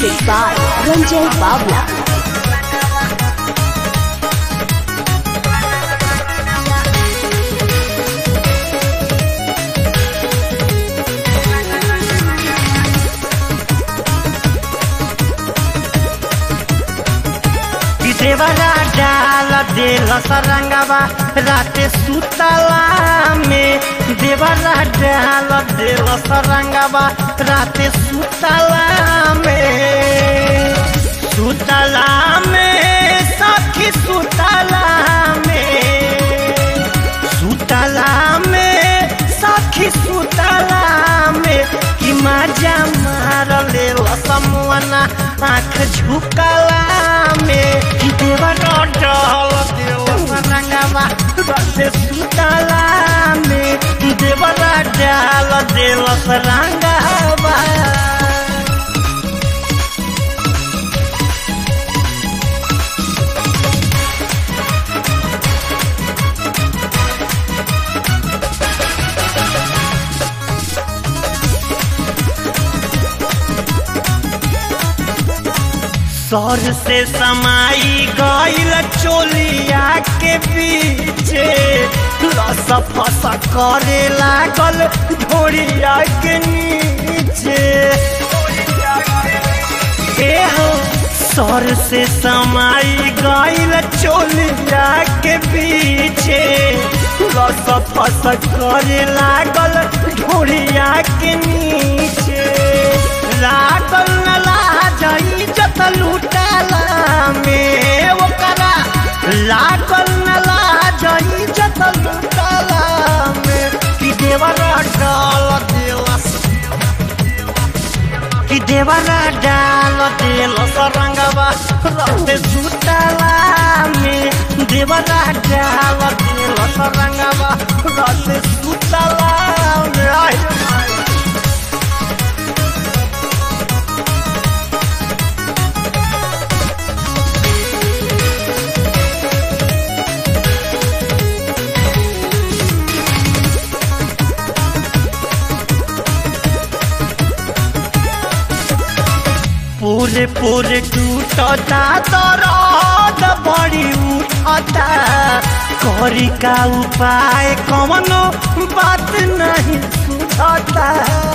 Music by Ranjay Bawla. कि देवरा डाल देल सरंगवा राते सुतला में देवरा डाल देल सरंगवा राते सुतला में सुतला में सखी सुतला में सुतला में सखी सुतला में कि मजा मार ले समूहना आँख झुकला में कि देवर डल देव रंगवा रसे सुतला में कि देवर डाल देव रंगवा सर से समाई गईल चोलिया के पीछे लस फस करे लागल ढोरिया के नीचे ए हो सर से समाई गईल चोलिया के पीछे लस फस करे लागल ढोरिया के नीचे लागल न लाजई जत लुटला में ओकरा लागल न लाजई जत लुटला में कि देवर डाल देलस कि देवरा डाल देल सरंगवा रते सुतला में देवरा डाल देल सरंगवा रते सुतला में आई पूरे पूरे टूटता दर्द बड़ी उठता करी का उपाय कवनो बात नहीं सुझता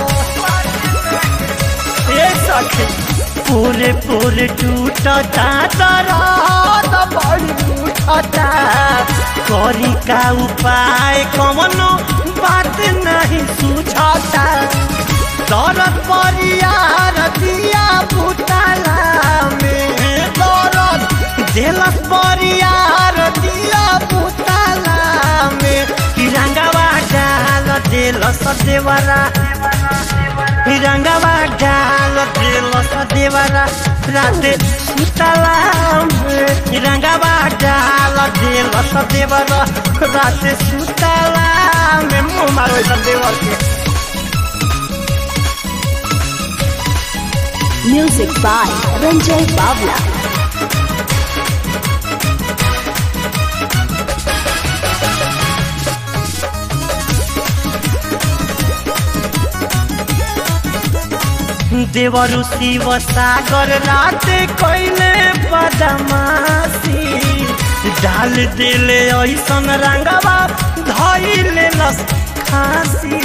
ए सखी पूरे पूरे टूटता दर्द बड़ी उठता करी का उपाय कवनो बात नहीं सुझता दरद परियार दिया भूतला में दरद दिलस परियार दिया भूतला में तिरंगवा डाल दिलस देवरा तिरंगवा डाल दिलस देवरा राते सुतला में तिरंगवा डाल दिलस देवरा राते सुतला में मुँह मारो इधर देवर के Music by Ranjay Bawla. देवरु शिव सागर राते कैले बदमाशी डाल दिले ऐसन रंगवा धैले लस खासी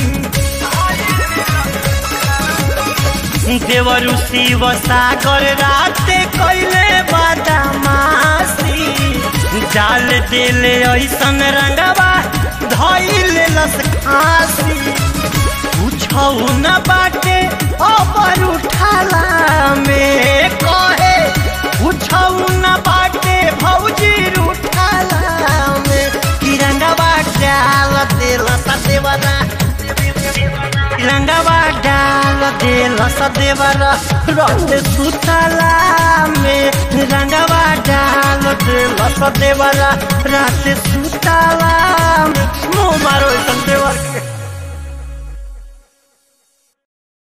देवरु शिव सागर राते कैले बदमाशी डाल दिले ऐसन रंगवा धैले लस खासी पूछौ न बाटे अबर उठाला में कहे पूछौ न बाटे भौजी उठाला में तिरंगवा डाल दिल सदेवरा तिरंगवा डाल दिल सदेवरा रत सुतला में रंगवा डाल दिल सदेवरा रात सुतला में मुँह मारो संदेवर के